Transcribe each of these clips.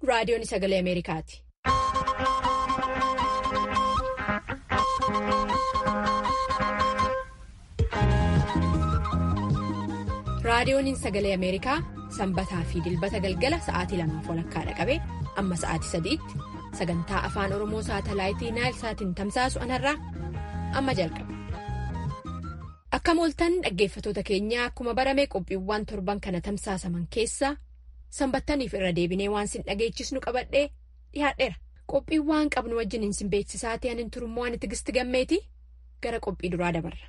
raadiyoon sagalee Ameerikaati. raadiyoon sagalee Ameerikaa sanbataa fi dilbata galgala sa'aatii lamaaf walakkaa dhaqabee amma sa'aatii sadiitti sagantaa afaan oromoo saatalaayitii naayilsaatiin tamsaasu anarraa amma jalqaba. Akka mooltan dhaggeeffatoota keenyaa akkuma barame qophiiwwan torban kana tamsaasaman keessaa sanbattaniif irra deebinee waan sin dhageechisnu qabadhee dhiyaadheera. Qophiiwwan qabnu wajjin sin beeksisaa ta'aniin turummoo ani tigisti gammeeti gara qophii duraa dabarra.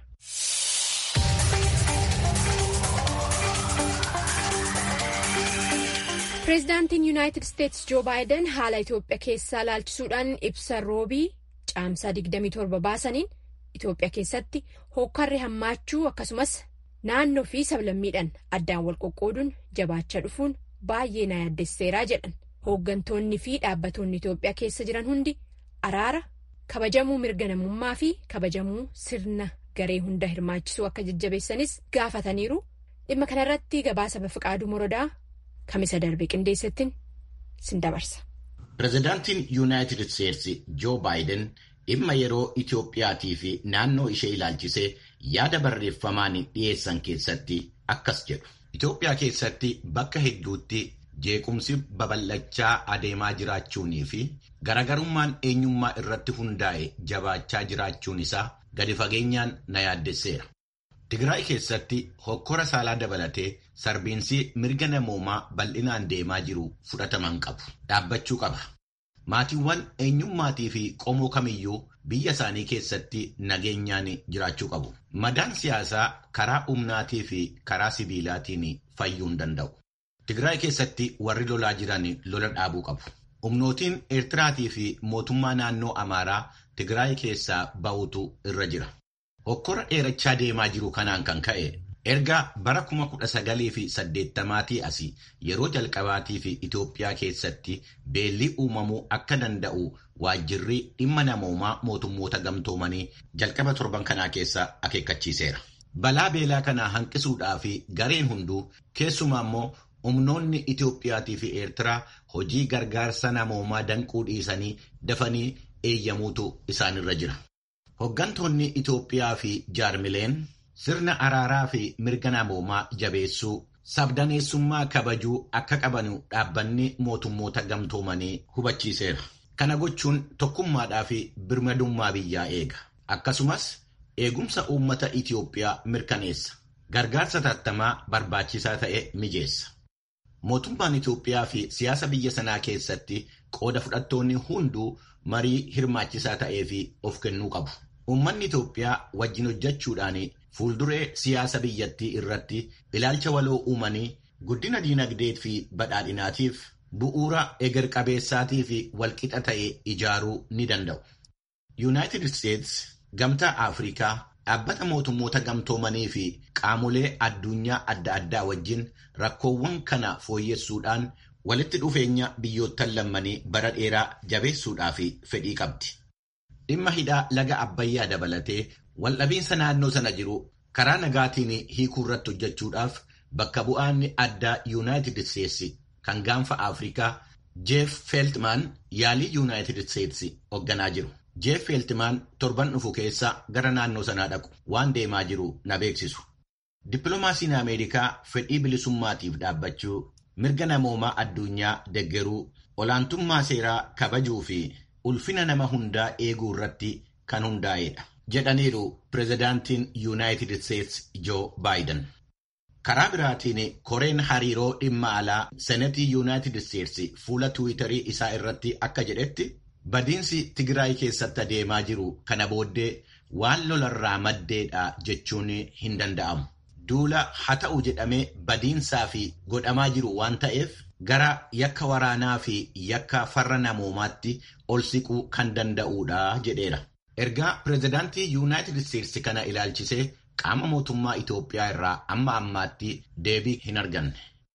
Pireezidaantiin Yuunaayitid Isteetsi Joo Baayiden haala Itoophiyaa keessaa laalchisuudhaan ibsa roobii caamsaa 27 baasaniin Itoophiyaa keessatti hokkarri hammaachuu akkasumas naannoo fi sablammiidhaan addaan wal qoqqooduun jabaachaa dhufuun baay'ee na yaaddesseeraa jedhan hooggantoonni fi dhaabbatoonni Itoophiyaa keessa jiran hundi araara kabajamuu mirga namummaa fi kabajamuu sirna garee hunda hirmaachisuu akka jajjabeessanis gaafataniiru dhimma kanarratti gabaasa bafiqaaduu morodaa. Kamisa darbe qindeessattiin sin dabarsa. Pireezidaantiin Yuunaayitid Isteetsi Joo Baayiden dhimma yeroo Itoophiyaatii fi naannoo ishee ilaalchisee yaada barreeffamaan dhiyeessan keessatti akkas jedhu. Itoophiyaa keessatti bakka hedduutti jeequmsi babal'achaa adeemaa jiraachuunii fi garaagarummaan eenyummaa irratti hundaa'e jabaachaa jiraachuun isaa gadi fageenyaan na yaaddesseera. Tigraay keessatti hokkora saalaa dabalatee sarbiinsi mirga namoomaa bal'inaan deemaa jiru fudhataman qabu. Dhaabbachuu qaba. Maatiiwwan eenyummaatii fi qomoo kamiyyuu biyya isaanii keessatti nageenyaan jiraachuu qabu. Madaan siyaasaa karaa humnaatii fi karaa sibiilaatiin fayyuu hin danda'u. Tigraay keessatti warri lolaa jiran lola dhaabuu qabu. Humnootiin Eertiraatii fi mootummaa naannoo Amaaraa Tigraay keessaa ba'utu irra jira. Hokkora dheerachaa deemaa jiru kanaan kan ka'e erga bara kuma kudha sagalii fi saddeettamaatii asii yeroo jalqabaatii fi Itoophiyaa keessatti beelli uumamuu akka danda'u waajjirri dhimma namoomaa mootummoota gamtoomanii jalqaba torban kanaa keessa akeekkachiiseera. Balaa beelaa kanaa hanqisuudhaa fi gareen hunduu keessumaa immoo humnoonni Itoophiyaatii fi Eertiraa hojii gargaarsa namoomaa danquu dhiisanii dafanii eeyyamuutu isaanirra jira. Hoggantoonni Itoophiyaa fi jaarmileen sirna araaraa fi mirga namoomaa jabeessuu sabdaneessummaa kabajuu akka qabanu dhaabbanni mootummoota gamtoomanii hubachiiseera. Kana gochuun tokkummaadhaa fi birmadummaa biyyaa eega. Akkasumas eegumsa uummata Itoophiyaa mirkaneessa. Gargaarsa tattamaa barbaachisaa ta'e mijeessa. Mootummaan Itoophiyaa fi siyaasa biyya sanaa keessatti qooda fudhattoonni hunduu marii hirmaachisaa ta'ee fi of kennuu qabu. Uummanni Itoophiyaa wajjin hojjechuudhaan fuulduree siyaasa biyyattii irratti ilaalcha waloo uumanii guddina diinagdee fi badhaadhinaatiif bu'uura eger qabeessaatii fi walqixa ta'e ijaaruu ni danda'u. Yuunaayitid Isteets gamtaa Afrikaa dhaabbata mootummoota gamtoomanii fi qaamolee addunyaa adda addaa wajjin rakkoowwan kana fooyyessuudhaan walitti dhufeenya biyyoottan lammanii bara dheeraa jabeessuudhaaf fedhii qabdi. Dhimma hidhaa laga Abbayyaa dabalatee waldhabiinsa naannoo sana jiru karaa nagaatiin hiikuu irratti hojjechuudhaaf bakka bu'aan addaa Yuunaayitid Isteetsi kan gaanfa Afrikaa Jeef Feeltmaan yaalii Yuunaayitid Isteetsi hoogganaa jiru. Jeef Feeltmaan torban dhufu keessa gara naannoo sanaa dhaqu waan deemaa jiru na beeksisu. Dippiloomaasiin Ameerikaa fedhii bilisummaatiif dhaabbachuu mirga namoomaa addunyaa deggeruu olaantummaa seeraa kabajuu fi ulfina nama hundaa eeguu irratti kan hundaa'edha jedhaniiru pireezidaantiin yuunaayitid isteetsi joo baayiden karaa biraatiin koreen hariiroo dhimma alaa senetii yuunaayitid isteetsi fuula tiwiitarii isaa irratti akka jedhetti badiinsi tigraay keessatti adeemaa jiru kana booddee waan lolarraa maddeedha jechuun hin danda'amu. duula haa ta'u jedhamee badiinsaa fi godhamaa jiru waan ta'eef gara yakka waraanaa fi yakka farra namoomaatti ol siquu kan danda'uudha jedheera. Ergaa pireezidaantii Yuunaayitid Isteetsi kana ilaalchisee qaama mootummaa Itoophiyaa irraa amma ammaatti deebii hin arganne.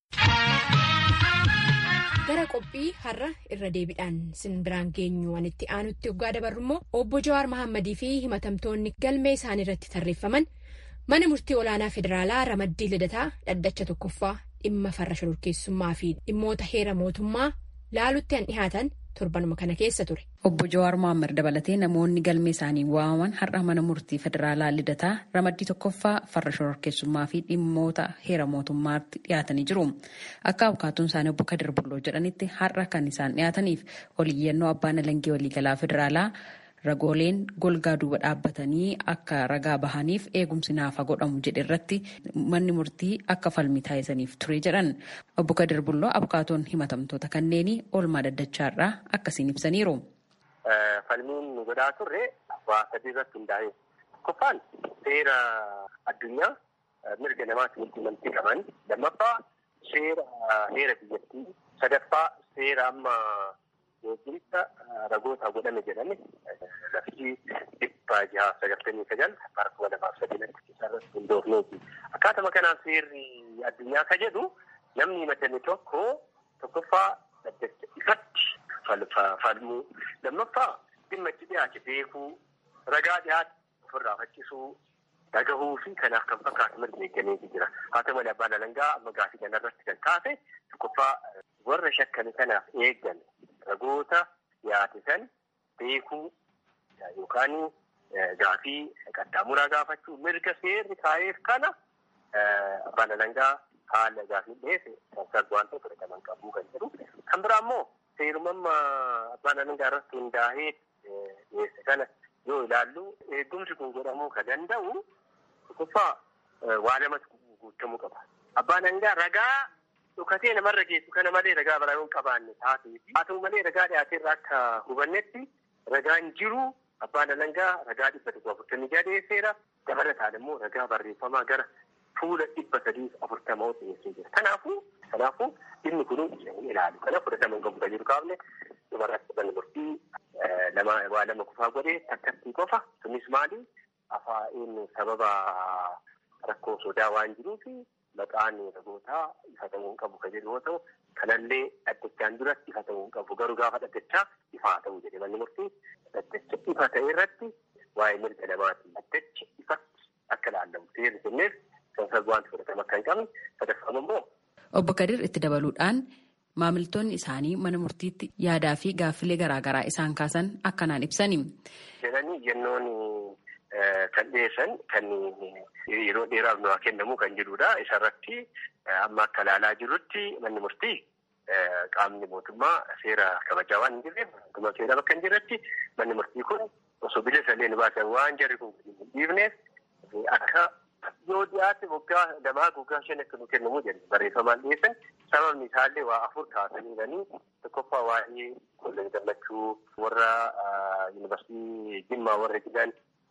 Gara qophii har'a irra deebiidhaan sin biraan geenyu waan itti aanutti waggaa dabarru immoo obbo Jawaar Mahammadii fi himatamtoonni galmee isaanii irratti tarreeffaman. Mana murtii olaanaa federaalaa ramaddii lidataa dhaddacha tokkoffaa dhimma farra shororkeessummaa fi dhimmoota heera mootummaa laalutti han dhihaatan torbanuma kana keessa ture. Obbo Jawaar Mohaammed dabalatee namoonni galmee isaanii waamaman har'a mana murtii federaalaa lidataa ramaddii tokkoffaa farra shororkeessummaa fi dhimmoota heera mootummaatti dhiyaatanii jiru. Akka abukaatuun isaanii obbo Kadir Bulloo jedhanitti har'a kan isaan dhiyaataniif oliyyannoo abbaan alangee waliigalaa federaalaa ragooleen golgaa duuba dhaabbatanii akka ragaa bahaniif eegumsi naafa godhamu jedhe irratti manni murtii akka falmii taasisaniif ture jedhan obbo Kadir Bulloo abukaatoon himatamtoota kanneenii oolmaa daddachaarraa akkasiin ibsaniiru. Falmiin nu godhaa turre waa sadii irratti hundaa'e. Tokkoffaan seera addunyaa mirga namaatti walquunnamtii qaban. Lammaffaa seera heera biyyattii. Sadaffaa seera amma beekumsa ragoota godhame jedhame lafti dhibba jaha sagaltamii sagal bara kuma lamaaf sadiinatti isarratti hundoofneeti. Akkaatuma kanaan seerri addunyaa ka jedhu namni himatame tokko tokkoffaa ifatti falmuu lammaffaa dhimma itti dhiyaate beekuu ragaa dhiyaate ofirraa faccisuu dhagahuu fi kanaaf kan fakkaatu mirga eeggameetu jira. Haa ta'u malee abbaan alangaa amma gaafii kanarratti kan kaase tokkoffaa warra shakkame kanaaf eeggan ragoota dhiyaate san beekuu yookaan gaafii qaxxaamuraa gaafachuu mirga seerri kaa'eef kana abbaan alangaa haala gaafii dhiyeesse kan waanta fudhataman qabuu kan jedhu. Kan biraa immoo seerumamma abbaan alangaa irratti hundaa'ee dhiyeesse kana yoo ilaallu eegumsi kun godhamuu kan danda'u tokkoffaa waa lamatu guutamuu qaba. Abbaan alangaa ragaa dhukatee namarra geessu kana malee ragaa biraa yoo hin qabaanne taatee haa ta'u malee ragaa dhiyaateerra akka hubannetti ragaan jiru abbaan alangaa ragaa dhibba tokko afurtamii jaha dhiyeesseera. Dabalataan immoo ragaa barreeffamaa gara fuula dhibba sadii afurtamaa dhiyeessee jira. Kanaafuu kanaafuu dhimmi kun ilaalu. Kana fudhatama hin qabu kan jiru kaafne dhumarratti manni murtii lama waa lama kufaa godhee takkatti qofa. Sunis maali? Afaan sababa rakkoo sodaa waan jiruufi maqaan ragootaa ifa ta'uu hin qabu kan jedhu yoo ta'u kanallee dhaddachaan duratti ifa ta'uu hin qabu garuu gaafa dhaddachaa ifaa ta'uu jedhe manni murtii dhaddacha ifa ta'e irratti waa'ee mirga namaati dhaddacha ifatti akka laallamu seerri kenneef kan sababaan fudhatama akka hin qabne sadaffaan immoo. Obbo Kadir itti dabaluudhaan maamiltoonni isaanii mana murtiitti yaadaa fi gaaffilee garaagaraa isaan kaasan akkanaan ibsani. Jedhanii yennoon kan dhiyeessan kan yeroo dheeraaf nu haa kennamu kan jedhudha. Isarratti amma akka ilaalaa jirrutti manni murtii qaamni mootummaa seera kabajaa waan hin jirreef mootummaa seera bakka hin jirretti manni murtii kun osoo bilisa illee nu baasan waan jarri kun hin dhiifneef akka yoo dhiyaate waggaa lamaa waggaa shan akka nu kennamu jedhu barreeffamaan dhiyeessan sababni isaallee waa afur kaasaniiranii tokkoffaa waa'ee kolleejii gammachuu warra yuunivarsiitii jimmaa warra jiran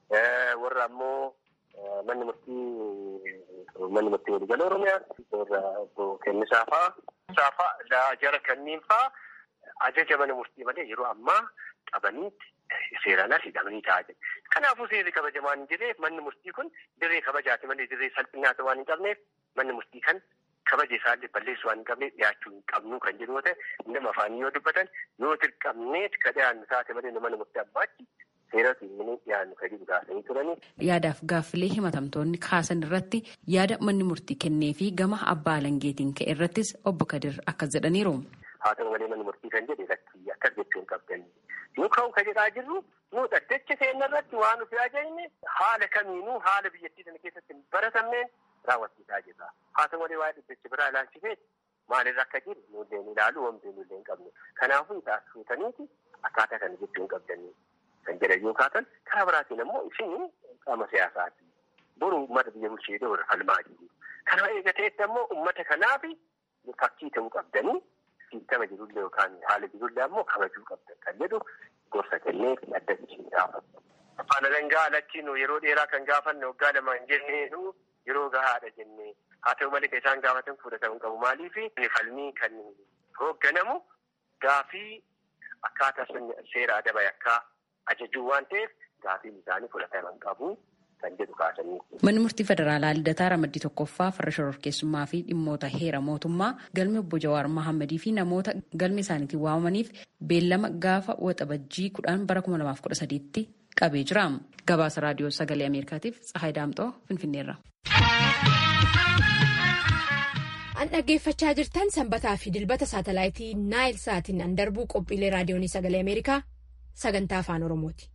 warra ammoo manni murtii manni murtii waliigala oromiyaa warra obbo Kennisaa fa'aa saafaa jara kanneen fa'aa ajaja mana murtii malee yeroo ammaa qabaniitti seeraan as hidhamanii taa'aa jiru. Kanaafuu seerri kabajamaan hin jirreef manni murtii kun dirree kabajaati malee dirree salphinaata waan hin qabneef manni murtii kan kabaja isaallee balleessu waan hin qabneef dhiyaachuu hin qabnu kan jedhu yoo ta'e nama afaanii yoo dubbatan yoo dirqamneet ka dhiyaannu taate malee mana murtii abbaachi seeratu inni dhiyaannu kan jedhu gaafanii turanii. Yaadaaf gaaffilee himatamtoonni kaasan irratti yaada manni murtii kennee fi gama abbaa alangeetiin ka'e irrattis obbo Kadir akkas jedhaniiru. Haa ta'u malee manni murtii kan jedhe lakkii akkas jechuun qabdanni. Nu ka'u ka jedhaa jirru nu dhaddacha keenya irratti waan nuti ajajne haala kamiinuu haala biyyattii sana keessatti hin baratamneen raawwachiisaa jirra. Haa ta'u malee waa'ee dhaddacha biraa ilaalchisee maalirra akka jiru nullee ilaalu wanti nullee hin qabne. Kanaafuu taasisuutaniiti akkaataa kana jechuu hin qabdanni. Kan jedhan yoo kaatan karaa biraatiin ammoo isin qaama siyaasaati. Boru uummata biyya bulchee dhoora falmaa jiru. Kana eegateetti ammoo uummata kanaaf fakkii ta'uu qabdanii siistama jirullee yookaan haala jirullee ammoo kabajuu qabdan kan jedhu gorsa kennee dhaddachi gaafatu. Afaan alangaa alatti nu yeroo dheeraa kan gaafanne waggaa lama hin jennee yeroo gahaadha jennee haa ta'u malee kan isaan gaafatan fudhatamu qabu maaliif falmii kan hoogganamu gaafii akkaataa seera adaba yakkaa ajajuu waan ta'eef gaafiin isaanii fudhataman qabu. Manni murtii federaalaa Lidataa Ramaddii Tokkoffaa farra shororkeessummaa fi dhimmoota heera mootummaa galmi obbo Jawaar Mahammadii fi namoota galmi isaaniitiin waamamaniif beellama gaafa waxabajjii kudhan bara kuma lamaaf kudha sadiitti qabee jira. Gabaasa raadiyoo sagalee Ameerikaatiif Tsahaay Daamxoo Finfinneerra. An dhaggeeffachaa jirtan sanbataa fi dilbata saatalaayitii Naayil Saatiin an darbuu qophiilee raadiyoonii sagalee Ameerikaa sagantaa afaan Oromooti.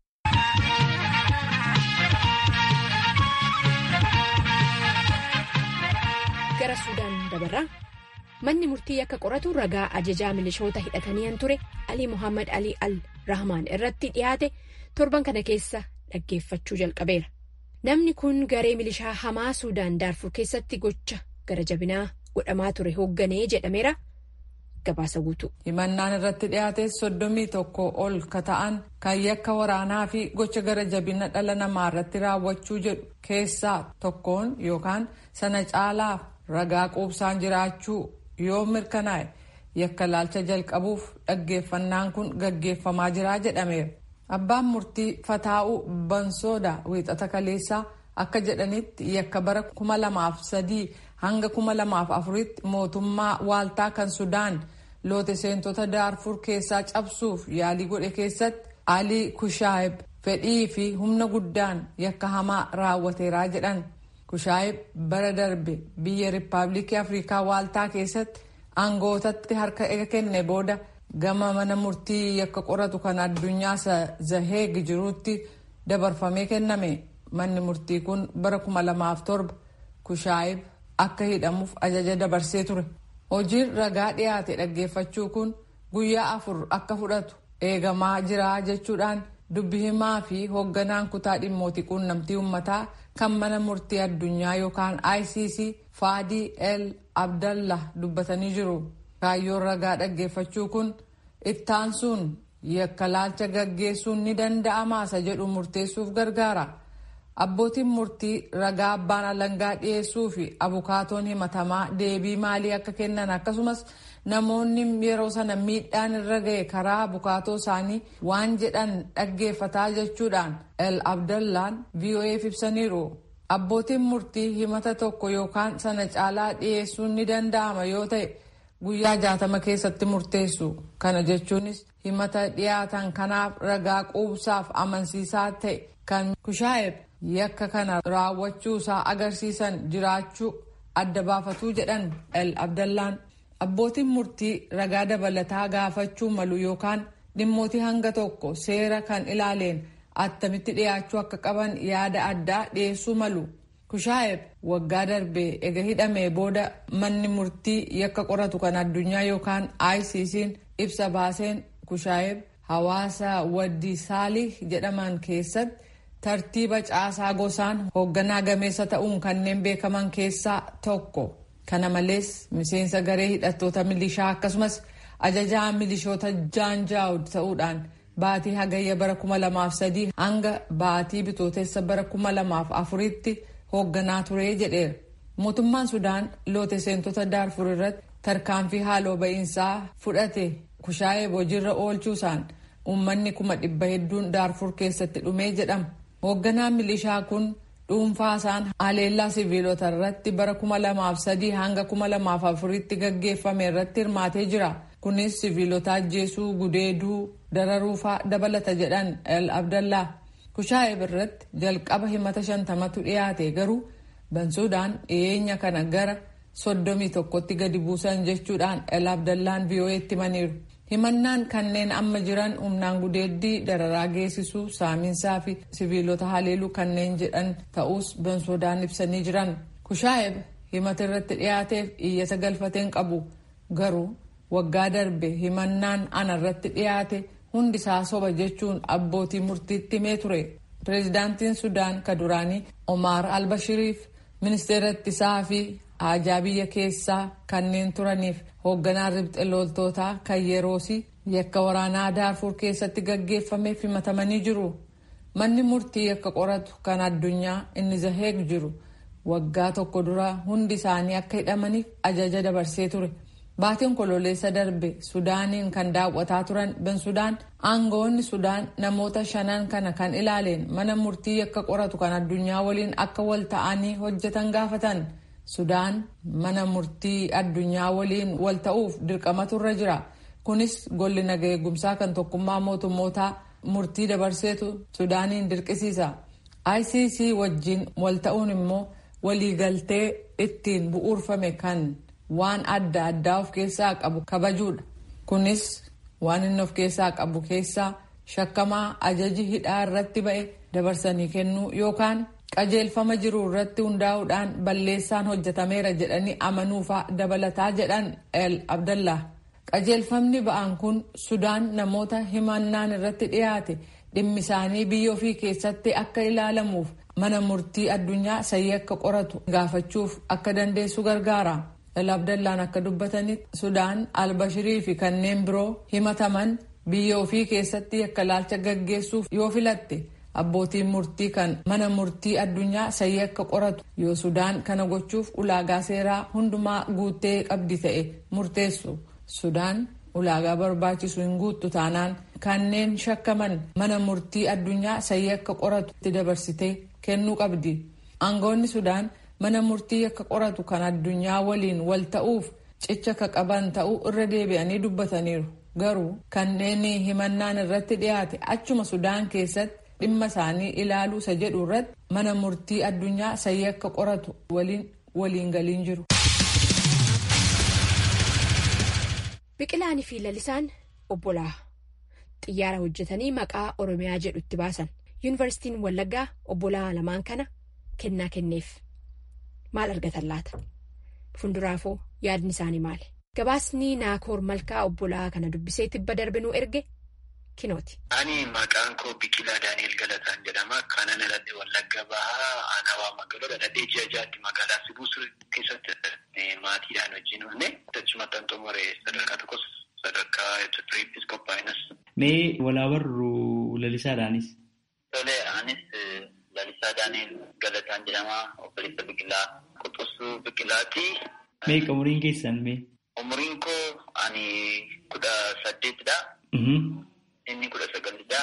Gara Suudaan dabarraa manni murtii akka qoratu ragaa ajajaa milishoota hidhatanii ture Alii Muhammad Alii Al Rahmaan irratti dhiyaate torban kana keessa dhaggeeffachuu jalqabeera. Namni kun garee milishaa hamaa Suudaan Daarfur keessatti gocha gara jabinaa godhamaa ture hoogganee jedhameera. Gabaasa guutuu. Himannaan irratti dhiyaate soddomii tokko ol ka ta'an kan yakka waraanaa fi gocha gara jabina dhala namaa irratti raawwachuu jedhu keessaa tokkoon yookaan sana caalaaf ragaa quubsaan jiraachuu yoo mirkanaa'e yakka laalcha jalqabuuf dhaggeeffannaan kun gaggeeffamaa jira jedhameera. Abbaan murtii Fataa'uu Bansooda wiixata kaleessaa akka jedhanitti yakka bara kuma lamaaf sadii hanga kuma lamaaf afuritti mootummaa waaltaa kan Sudaan loote seentota Daarfur keessaa cabsuuf yaalii godhe keessatti Alii Kushaayib fedhii fi humna guddaan yakka hamaa raawwateeraa jedhan. Kushaayib bara darbe biyya Rippaabilikii Afrikaa waaltaa keessatti aangootatti harka ega kenne booda gama mana murtii yakka qoratu kan addunyaa zaheeg jirutti dabarfamee kenname manni murtii kun bara kuma lamaaf torba kushaayib akka hidhamuuf ajaja dabarsee ture hojiin ragaa dhiyaate dhaggeeffachuu kun guyyaa afur akka fudhatu eegamaa jira jechuudhaan dubbi himaa fi hoogganaan kutaa dhimmootii quunnamtii uummataa kan mana murtii addunyaa yookaan icc faadii el abdallah dubbatanii jiru. kaayyoon ragaa dhaggeeffachuu kun ittaansuun yakka laalcha gaggeessuun ni danda'amaasa jedhu murteessuuf gargaara. Abbootiin murtii ragaa abbaan alangaa dhiyeessuu fi abukaatoon himatamaa deebii maalii akka kennan akkasumas namoonni yeroo sana miidhaan irra ga'e karaa abukaatoo isaanii waan jedhan dhaggeeffataa jechuudhaan el abdallaan voaf ibsaniiru. Abbootiin murtii himata tokko yookaan sana caalaa dhiyeessuun ni danda'ama yoo ta'e. guyyaa jaatama keessatti murteessu kana jechuunis himata dhiyaatan kanaaf ragaa quubsaaf amansiisaa ta'e kan kushaayeb yakka kana raawwachuusaa agarsiisan jiraachuu adda baafatuu jedhan el abdallaan abbootiin murtii ragaa dabalataa gaafachuu malu yookaan dhimmootii hanga tokko seera kan ilaaleen attamitti dhiyaachuu akka qaban yaada addaa dhiyeessuu malu. Kushaayeb waggaa darbee ega hidhamee booda manni murtii yakka qoratu kan addunyaa yookaan ICC'n ibsa baaseen Kushaayeb hawaasa waddi saalih jedhaman keessatti tartiiba caasaa gosaan hoogganaa gameessa ta'uun kanneen beekaman keessaa tokko. Kana malees miseensa garee hidhattoota milishaa akkasumas ajajaa milishoota jaanjaawud ta'uudhaan baatii hagayya bara kuma lamaaf sadii hanga baatii bitootessa bara kuma lamaaf afuritti. hoogganaa turee jedheera mootummaan sudaan loote seentota daarfur irratti tarkaanfii haaloo ba'iinsaa fudhate kushaayeb hojiirra oolchuusaan uummanni kuma dhibba hedduun daarfur keessatti dhumee jedhama hoogganaan milishaa kun dhuunfaasaan haleellaa siviilota irratti bara kuma lamaaf sadii hanga kuma lamaaf afuritti gaggeeffame irratti hirmaatee jira kunis siviilota ajjeesuu gudeeduu dararuufaa dabalata jedhan el abdallaa kushaayeb irratti jalqaba himata shantamatu dhiyaate garuu bansuudhaan dhiyeenya kana gara soddomii tokkotti gadi buusan jechuudhaan el abdallaan vii'oo'eetti himaniiru himannaan kanneen amma jiran humnaan gudeeddii dararaa geessisuu saaminsaa fi siviilota haleeluu kanneen jedhan ta'us bansuudhaan ibsanii jiran kushaayeb himata irratti dhiyaateef iyyata galfateen qabu garuu waggaa darbe himannaan ana irratti dhiyaate hundisaa soba jechuun abbootii murtiitti himee ture pireezidaantiin sudaan ka duraanii omaar albashiriif ministeera ittisaa fi haajaa biyya keessaa kanneen turaniif hoogganaa ribxe loltootaa kan yeroosi yakka waraanaa daarfur keessatti gaggeeffameef himatamanii jiru manni murtii yakka qoratu kan addunyaa inni zaheeg jiru waggaa tokko dura hundi isaanii akka hidhamaniif ajaja dabarsee ture. Baatiin kololeessa darbe Sudaaniin kan daawwataa turan Bensudaan aangawoonni Sudaan namoota shanan kana kan ilaaleen mana murtii yakka qoratu kan addunyaa waliin akka wal ta'anii hojjetan gaafatan. Sudaan mana murtii addunyaa waliin wal ta'uuf dirqamatu irra jira. Kunis golli naga eegumsaa kan tokkummaa mootummootaa murtii dabarseetu Sudaaniin dirqisiisa. ICC wajjin wal ta'uun immoo waliigaltee ittiin bu'uurfame kan waan adda addaa of keessaa qabu kabajuudha. Kunis waan inni of keessaa qabu keessaa shakkamaa ajaji hidhaa irratti ba'e dabarsanii kennuu yookaan qajeelfama jiru irratti hundaa'uudhaan balleessaan hojjetameera jedhanii amanuufaa dabalataa jedhan el abdallah qajeelfamni ba'an kun sudaan namoota himannaan irratti dhiyaate dhimmi isaanii biyya ofii keessatti akka ilaalamuuf mana murtii addunyaa sayii akka qoratu gaafachuuf akka dandeessu gargaara el abdallaan akka dubbatanitti sudaan albashirii fi kanneen biroo himataman biyya ofii keessatti akka ilaalcha gaggeessuuf yoo filatte abbootiin murtii kan mana murtii addunyaa sayii akka qoratu yoo sudaan kana gochuuf ulaagaa seeraa hundumaa guuttee qabdi ta'e murteessu sudaan ulaagaa barbaachisu hin guuttu taanaan kanneen shakkaman mana murtii addunyaa sayii akka qoratu itti dabarsitee kennuu qabdi aangoonni sudaan mana murtii akka qoratu kan addunyaa waliin wal ta'uuf cicha ka qaban ta'uu irra deebi'anii dubbataniiru garuu kanneen himannaan irratti dhiyaate achuma sudaan keessatti dhimma isaanii ilaaluu isa jedhu irratti mana murtii addunyaa sayii akka qoratu waliin waliin galiin jiru. Biqilaanii fi lalisaan obbolaa xiyyaara hojjetanii maqaa Oromiyaa jedhu itti baasan yuunivarsiitiin Wallaggaa obbolaa lamaan kana kennaa kenneef maal argatan laata? Funduraafoo yaadni isaanii maali? Gabaasni Naakoor Malkaa obbolaa kana dubbisee tibba darbinuu erge kinooti. Ani maqaan koo Biqilaa Daani'el Galataan jedhama. Kanan aladde Wallagga Bahaa Aanawaa Magaalaa dhaladhee ji'a jaatti magaalaa Sibusuu keessatti maatiidhaan wajjin oolne achumatti an xumure sadarkaa tokkos sadarkaa Itoophiyaattis qophaa'inas. Mee walaa barru lalisaadhaanis? Tole anis lalisaa Daani'el Galataan jedhama. Obboleessa Biqilaa Qoxosuu Biqilaati. Meeqa umuriin keessan mee? Umuriin koo ani kudha saddeetidha. Inni kudha sagalidha.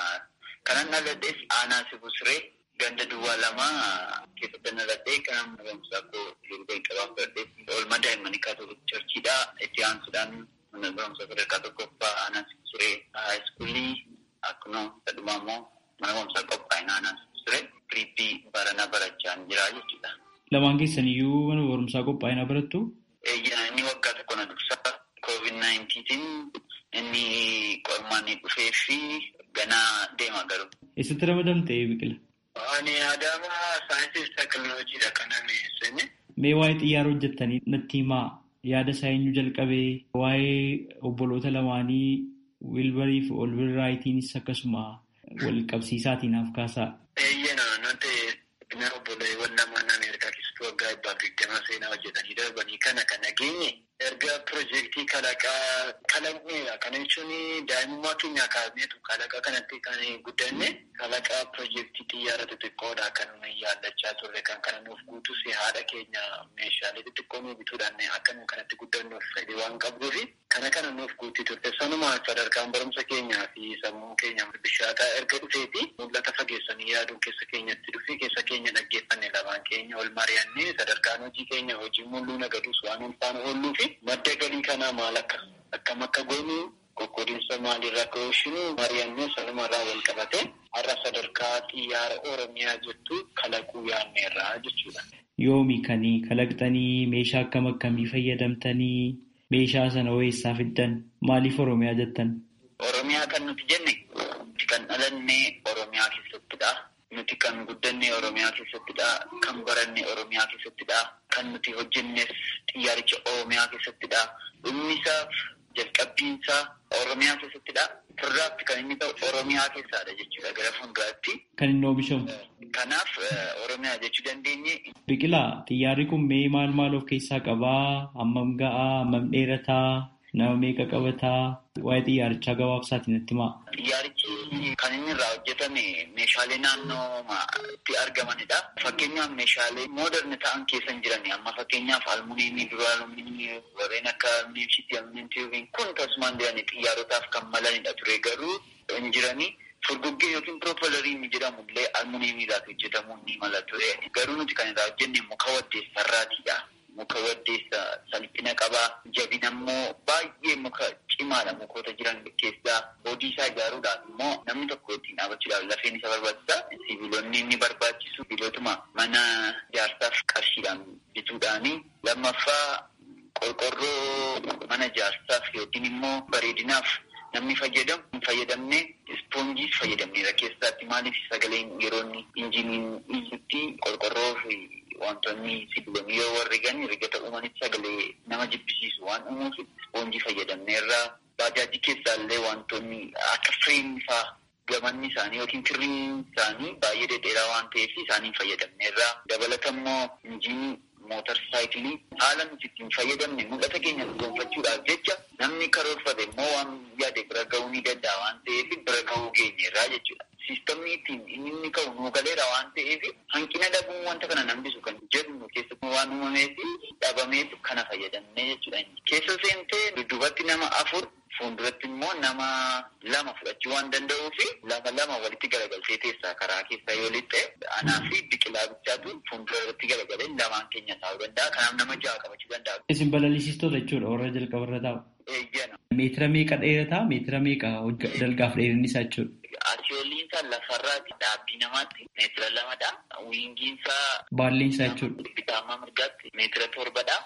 Kanan dhaladhees aanaa Sibusree ganda duwwaa lama keessatti dhaladhee kan barumsaa koo yeroo jalqabaaf fudhadhee oolmaa daa'immanii kaatolik charchiidha. Itti aansuudhaan mana barumsaa sadarkaa tokkoffaa aanaa Sibusree haayiskuulii akkuma sadhumaa immoo mana barumsaa qophaa'ina aanaa Sibusree piriippii baranaa barachaa jira jechuudha. Lamaan keessan iyyuu mana barumsaa qophaa'ina barattu? Inni waggaa tokko na dursaa COVID-19 inni qormaanni dhufee fi ganaa deema garuu. Eessatti ramadamte biqila? Ani Adaama saayinsii teekinooloojiidha kan ameessine. Mee waa'ee xiyyaara hojjettanii natti himaa yaada isaa eenyu jalqabee waa'ee obboloota lamaanii wiilbarii fi olbirraayiitiinis akkasuma wal qabsiisaatiin haaf kaasaa. Eeyyena nuti bina obboleewwan lamaan Ameerikaa keessatti waggaa dhibbaaf digdama seenaa hojjetanii darbanii kana kan nageenye erga piroojeektii kalaqaa kalaqneedha. Kana jechuun daa'imummaa keenyaa kaasneetu kalaqa kanatti kan guddanne kalaqaa piroojeektii xiyyaara xixiqqoodha kan yaallachaa turre kan kana nuuf guutus haadha keenya meeshaalee xixiqqoo nuuf bituudhaan akka nu kanatti guddannuuf fedhii waan qabduufi kana kana nuuf guutii turte. Sanuma sadarkaan barumsa keenyaa fi sammuu keenya bishaataa erga dhufeeti mul'ata fageessanii yaaduun keessa keenyatti dhufee keessa keenya dhaggeeffanne lamaan keenya ol mari'annee sadarkaan hojii keenya hojii mul'uu nagadus waan ulfaana oolluu fi madda galii kanaa maal akka akkam akka goonu qoqqoodinsa maalirraa akka oolshinu mari'annee sanumarraa wal qabate har'a sadarkaa xiyyaara oromiyaa jettu kalaquu yaanneerraa jechuudha. Yoomi kanii kalaqxanii meeshaa akkam akkamii fayyadamtanii meeshaa sana eessaa fiddan maaliif oromiyaa jettan? Oromiyaa kan nuti jenne kan dhalanne oromiyaa keessattidha. Nuti kan guddanne oromiyaa keessattidha. Kan baranne oromiyaa keessattidha. Kan nuti hojjennes xiyyaaricha oromiyaa keessattidha. Dhumnisaaf jalqabbiinsaa oromiyaa keessattidha. Sirraatti kan inni ta'u oromiyaa keessadha jechuudha gara fuulduraatti. Kan inni oomishamu. Kanaaf oromiyaa jechuu dandeenye. Biqilaa xiyyaarri kun mee maal maal of keessaa qabaa? Hammam ga'aa? Hammam dheerataa? Nama meeqa qabataa? Waa'ee xiyyaarichaa gabaabsaatiin natti himaa. Xiyyaarichi kan inni irraa hojjetame meeshaalee naannootti argamanidha. Fakkeenyaaf meeshaalee mooderni ta'an keessa hin jirani. Amma fakkeenyaaf almuuniimii, dura almuuniimii, warreen akka almuuniimshiitii, almuuniimtiiviin kun tasumaan jirani xiyyaarotaaf kan malanidha ture garuu hin jirani. Furguggee yookiin piroopalariin jedhamu illee almuuniimiidhaaf hojjetamuu ni mala ture. Garuu nuti kan irraa hojjenne muka waddeessarraatidha. Muka waddeessa salphina qabaa. Jabina immoo baay'ee muka cimaadha mukoota jiran keessaa. Boodii isaa ijaaruudhaaf immoo namni tokko ittiin dhaabachuudhaaf lafeen isa barbaachisa. Sibiilonni inni barbaachisu sibiilotuma mana ijaarsaaf qarshiidhaan bituudhaani. Lammaffaa qorqorroo mana ijaarsaaf yookiin immoo bareedinaaf namni fayyadamu hin fayyadamne ispoonjiis fayyadamneera keessaatti maaliif sagaleen yeroo inni injiniin iyyutti qorqorroo fi wantoonni sibiilonni yoo warri gani rigata uumanitti sagalee nama jibbisiisu waan uumuuf ispoonjii fayyadamneerra baajaajii keessaallee wantoonni akka fireemii fa'aa gamanni isaanii yookiin kirriin isaanii baay'ee dhedheeraa waan ta'eef isaaniin fayyadamneerra dabalata immoo injinii mootar saayikilii haala nuti ittiin fayyadamne mul'ata keenya gonfachuudhaaf jecha namni karoorfate immoo waan yaade bira ga'uu ni danda'a waan ta'eef bira ga'uu geenyeerraa jechuudha. Siistamni ittiin inni inni ka'u nuu galeera waan ta'eef hanqina dhabuun wanta kana nambisu kan jedhu keessatti waan uumameef dhabameetu kana fayyadamne jechuudha. Keessa seentee dudduubatti nama afur fuulduratti immoo nama lama fudhachuu waan danda'uu fi lama lama walitti garagaltee teessaa karaa keessaa yoo lixxe anaa fi biqilaa bichaatu fuuldura irratti garagalee lamaan keenya taa'uu danda'a. Kanaaf nama ja'a qabachuu danda'a. Isin balalisiistota jechuudha warra jalqaba irra taa'u. Eeyyana. Meetira meeqa dheerataa meetira meeqa dalgaaf dheerinni isaa jechuudha. Asiyooliin isaa lafarraati dhaabbii namaatti meetira lamadha. Wiingiin isaa Baalleen isaa jechuudha. bitaamaa mirgaatti meetira torbadha.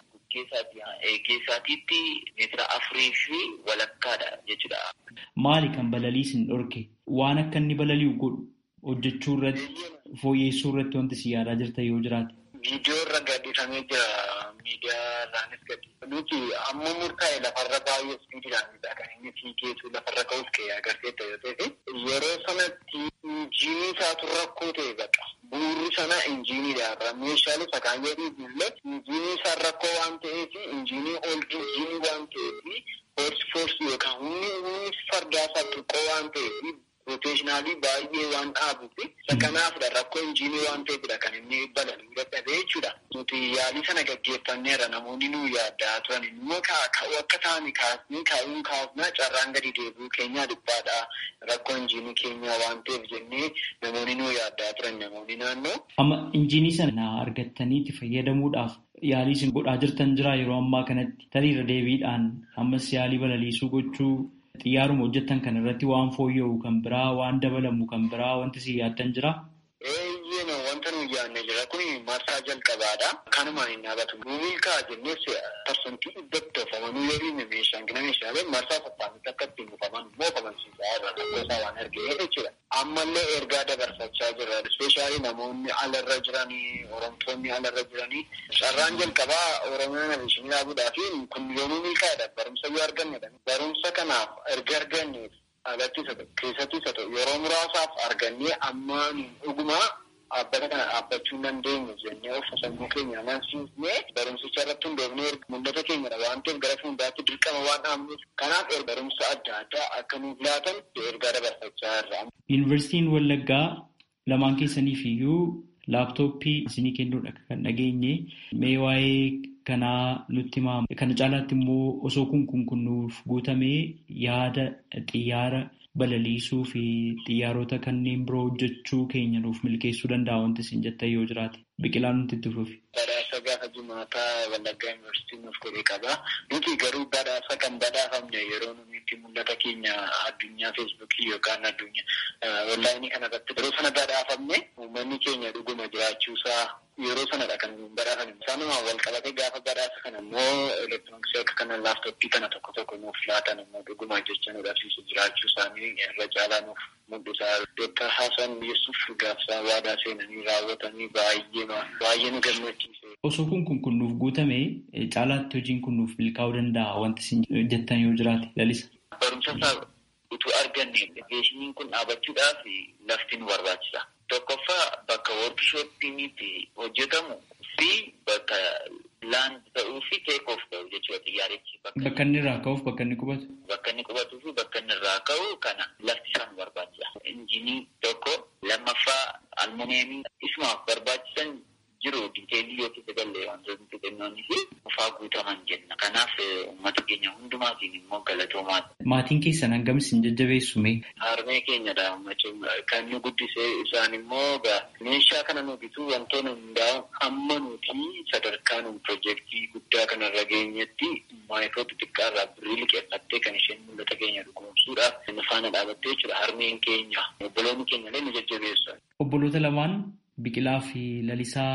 Geessaatiitti meetira afurii fi walakkaadha jechuudha. Maali kan balaliisin dhorke? Waan akka inni balali'u godhu hojjechuu irratti fooyyessuu irratti wanti si yaadaa jirta yoo jiraate. Viidiyoo irra gadhiifamee jira. Miidiyaa irraanis gadi. Nuti amma murtaa'e lafarra baay'ee ispiidiidhaan kan inni fiigeetu lafarra ka'uuf ka'ee agarsiisa yoo ta'e yeroo sanatti injiinii isaatu rakkoo ta'e baqa. Buurri sana injiiniidha. Meeshaalee sakaayyoo illee injiinii isaa rakkoo waan ta'eef injiinii ol injiinii waan ta'eef foorsi foorsi yookaan humni humni fardaa isaa xiqqoo waan ta'eef roteeshinaalii baay'ee waan dhaabuuf kanaafidha rakkoo injiinii waan ta'eefidha kan inni balali'uu dadhabee jechuudha. Nuti yaalii sana gaggeeffanneerra namoonni nu yaaddaa turan immoo ka'uu akka ta'ani kaasnii kaa'uun kaasnaa carraan gadi deebi'uu keenyaa dhibbaadha. Rakkoo injiinii keenyaa waan ta'eef jennee namoonni nu yaaddaa turan namoonni naannoo. Amma injiinii sana argattanii itti fayyadamuudhaaf yaalii isin godhaa jirtan jira yeroo ammaa kanatti taliirra deebiidhaan ammas yaalii balaliisuu gochuu xiyyaaruma hojjettan kan irratti waan fooyya'u kan biraa waan dabalamu kan biraa wanti si yaaddan jira. Eeyyee wanta nuyi yaadne jira kun marsaa jalqabaadha. Kanumaan hin dhaabatu. Nuyi kaa jennees parsantii dhibbatti toofamanuu yoo dhiibne meeshaan gina meeshaalee marsaa sassaanitti akka ittiin dhufaman immoo kamansiisaa irra gosa waan argee jechuudha. Ammallee ergaa dabarsachaa jira. Ispeeshaalii namoonni alarra jiranii, oromtoonni alarra jiranii. Carraan jalqabaa Oromoo nabishinii dhaabuudhaa fi kun yoomuu milkaa'edha. Barumsa yoo argannedha. Barumsa kanaaf erga arganneef alatti isa ta'u keessatti isa ta'u yeroo muraasaaf argannee ammaan dhugumaa dhaabbata kana dhaabbachuu hin dandeenyu jennee of sammuu keenya amansiisnee barumsicha irratti hundoofnee mul'ata keenyadha waan ta'eef gara fuulduraatti dirqama waan dhaabnuuf kanaaf barumsa adda addaa akka nuuf laatan ergaa dabarsachaa irra. Yuunivarsiitiin Wallaggaa lamaan keessaniif iyyuu laaptooppii isinii kennuudha kan dhageenye mee waa'ee kanaa nutti himaa kana caalaatti immoo osoo kun kun kunnuuf guutamee yaada xiyyaara balaliisuu fi xiyyaarota kanneen biroo hojjechuu keenya nuuf milkeessuu danda'a wanti isin jettan yoo jiraate biqilaan nuti itti fufi. Badhaasa gaafa jimaataa Wallaggaa Yuunivarsiitii nuuf godhee qaba. Nuti garuu badhaasa kan badhaafamne yeroo nuti itti mul'ata keenya addunyaa feesbuukii yookaan addunyaa onlaayinii kanarratti yeroo sana badhaafamne uummanni keenya dhuguma jiraachuusaa yeroo sanadha kan badhaafame. Isaanumaan wal qabatee gaafa badhaasa kana immoo elektirooniksii akka kana laaftoppii kana tokko tokko nuuf laatan immoo dhuguma jecha nu dhabsiisu jiraachuu isaanii irra caalaa nuuf mul'isa. Dooktar Hasan Yesuuf gaafsaa waadaa seenanii raawwatanii baay'ee baay'ee nu gammachiise. Osoo kun kun kun nuuf guutame caalaatti hojiin kun nuuf milkaa'uu danda'a wanti isin jettan yoo jiraate lalisa. Barumsa isaa utuu arganne beeshiniin kun dhaabachuudhaaf lafti nu barbaachisa. Tokkoffaa bakka woorkishooppiin itti hojjetamu fi bakka laand ta'uu fi teek oof ta'u jechuudha xiyyaarichi. Bakka inni irraa ka'uuf bakka inni qubatu. Bakka inni qubatuu fi bakka inni irraa ka'u kana lafti isaa nu barbaachisa. Injinii tokko lammaffaa almuneemii isumaaf barbaachisan jiru diteelii yoo keessa galee wantoonni xixinnoonni fi ufaa guutaman jenna. Kanaaf uummata keenya hundumaatiin immoo galatoomaati. Maatiin keessan hangam isin jajjabeessume? Harmee keenyadha kan nu guddisee isaan immoo meeshaa kana nu bituu wantoonni hundaa'u amma nuti sadarkaa nu piroojeektii guddaa kanarra geenyetti maayikoo xixiqqaa irraa birrii liqeeffattee kan isheen mul'ata keenya dhugoomsuudhaaf nu faana dhaabattee jechuudha. Harmeen keenya obboloonni keenya illee nu jajjabeessan. Obboloota lamaan Biqilaa fi Lalisaa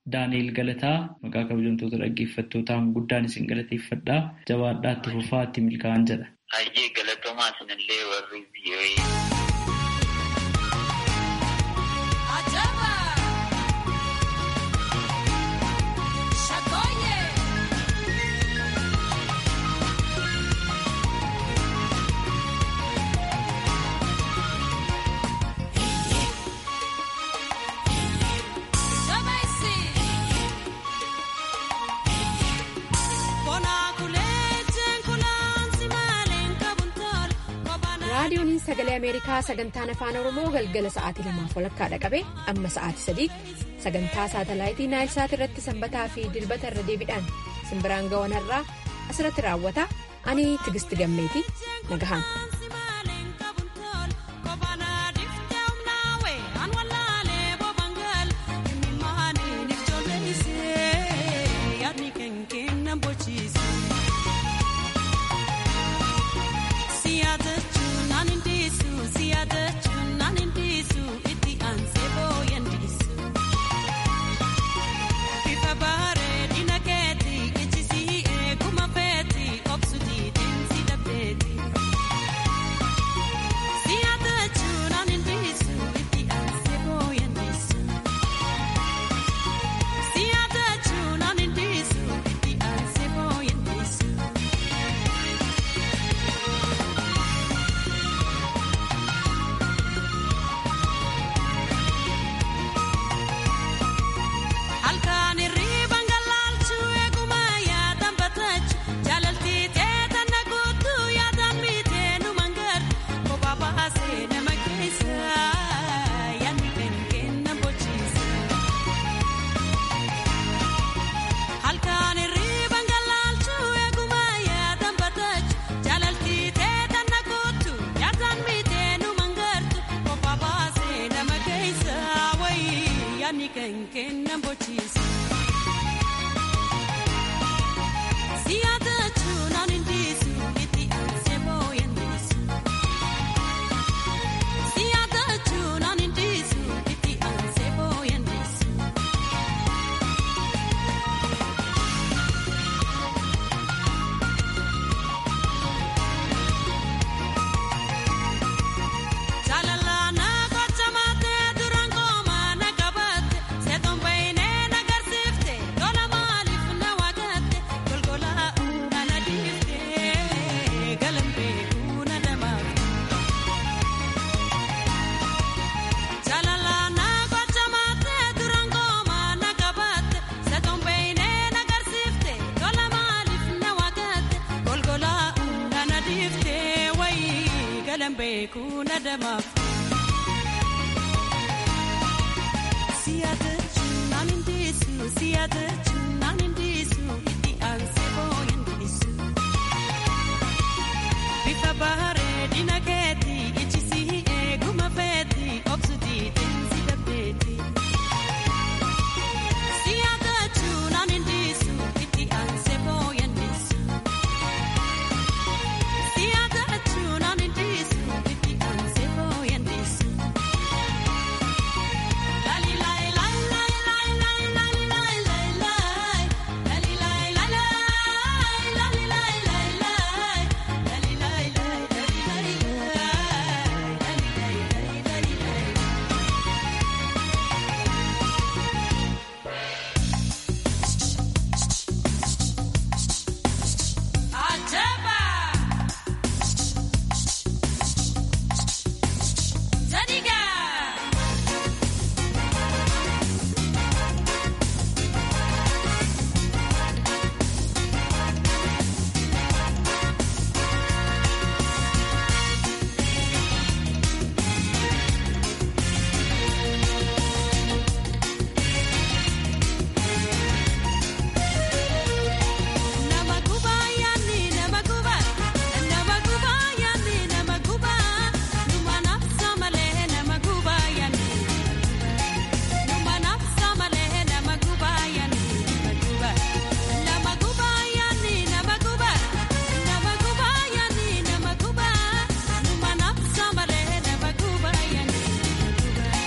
Daani'eel Galataa maqaa kabajamtoota dhaggeeffattootaan guddaan isin galateeffadhaa jabaadhaa itti fufaa itti milkaa'an jedha. Hayyee galatoomaa isinillee warri biyyoee. raadiyoon sagalee ameerikaa sagantaan afaan oromoo galgala sa'aatii lamaaf walakkaadha qabe amma sa'aatii sadiitti sagantaa saatalaayitii naayilsaat irratti sanbataa fi dilbata irra deebiidhaan simbiraan ga'anarraa asirratti raawwata ani tigisti gammeeti nagahaan. beeku na damaaf.